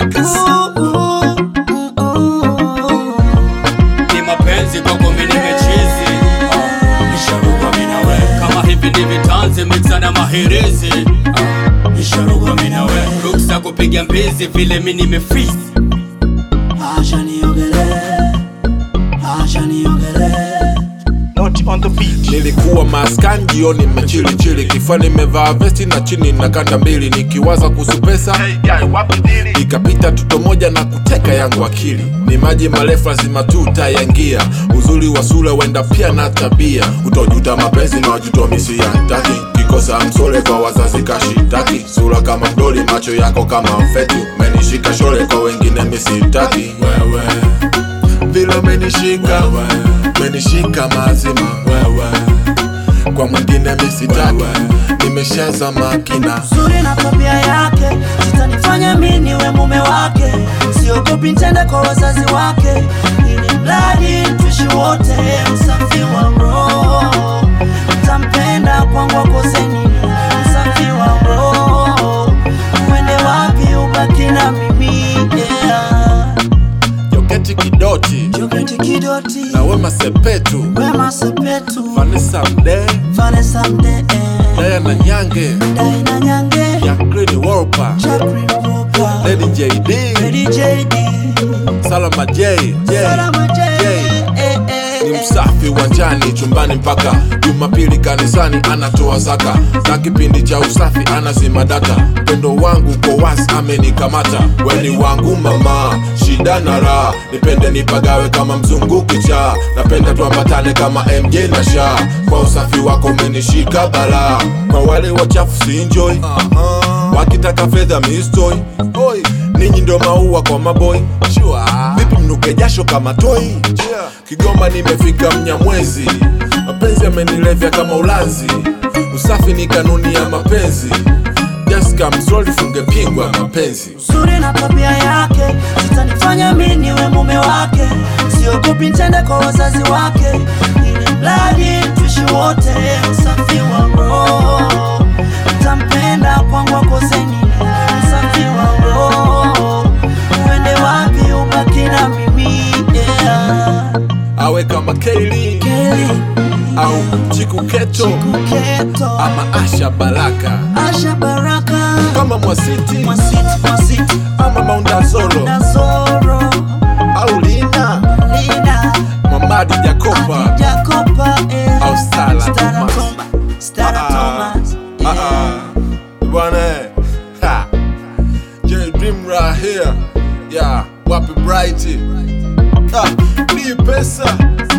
Records. ni mapenzi kwako mimi nimechizi Ah, nisharuka mimi na wewe kama hivi ni vitanzi mixa na mahirizi Ah, nisharuka mimi na wewe ruksa kupiga mbizi vile mimi nimefreeze Acha niogelee, acha niogelee. Not on the beat. Nilikuwa maskani jioni mmechili chili kifani nimevaa vesti na chini na kanda mbili nikiwaza kuhusu pesa ikapita tuto moja na kuteka yangu akili ni maji marefu lazima tu utayangia uzuri wa sura wenda pia na tabia utojuta mapenzi na wajuto misi ya taki kikosa msole kwa wazazi kashitaki sura kama mdoli macho yako kama mfetu menishika shole kwa wengine misitaki wewe vile umenishika umenishika mazima wewe kwa mwingine misitaki nimeshaza makina Uzuri na tabia yake zitanifanya mimi niwe mume wake, siogopi nitende kwa wazazi wake, ili mradi tuishi wote, usafi wa roho ntampenda kwangu akoseni, usafi wa roho uende wapi ubaki na mimi yeah. joketi kidoti Joketi kidoti na wema sepetu wema sepetu vanessa mdee Vanessa Mdee daya na nyange Daina Nyange ya green wolpa Jacqueline Walker lady jd Lady JD salama j j Salama J J. eh, eh, ni eh. msafi uwanjani chumbani mpaka jumapili kanisani anatoa zaka na kipindi cha usafi anazima data mpendo wangu kwa wasi amenikamata weni wangu mama shida na raha nipende nipagawe kama mzunguki cha napenda tuambatane kama mj na sha kwa usafi wako umenishika balaa kwa wale wachafu siinjoi wakitaka fedha mistoi Oi, ninyi ndo maua kwa maboy vipi mnuke jasho kama toi kigoma nimefika mnyamwezi mapenzi yamenilevya kama ulanzi usafi ni kanuni ya mapenzi jaska mzoli funge pingwa mapenzi Uzuri na tabia yake zitanifanya mimi niwe mume wake, siogopi nitende kwa wazazi wake, ili mradi tuishi wote, usafi wa roho ntampenda kwangu akoseni, usafi wa roho uende wapi ubaki na mimi yeah. awe kama Kaylin Kelly au chiku keto Kuketo ama asha baraka Asha Baraka kama mwasiti Mwasiti Mwasiti ama maundazoro Dazoro au lina Lina mamadi jakopa Jacopa eh. Au Stella Stella Thomas. Thomas. Stella Ah, Thomas. ah, Yeah. ah. bwana eh. Ha. J Dream right here yeah wapi bright ah, ni pesa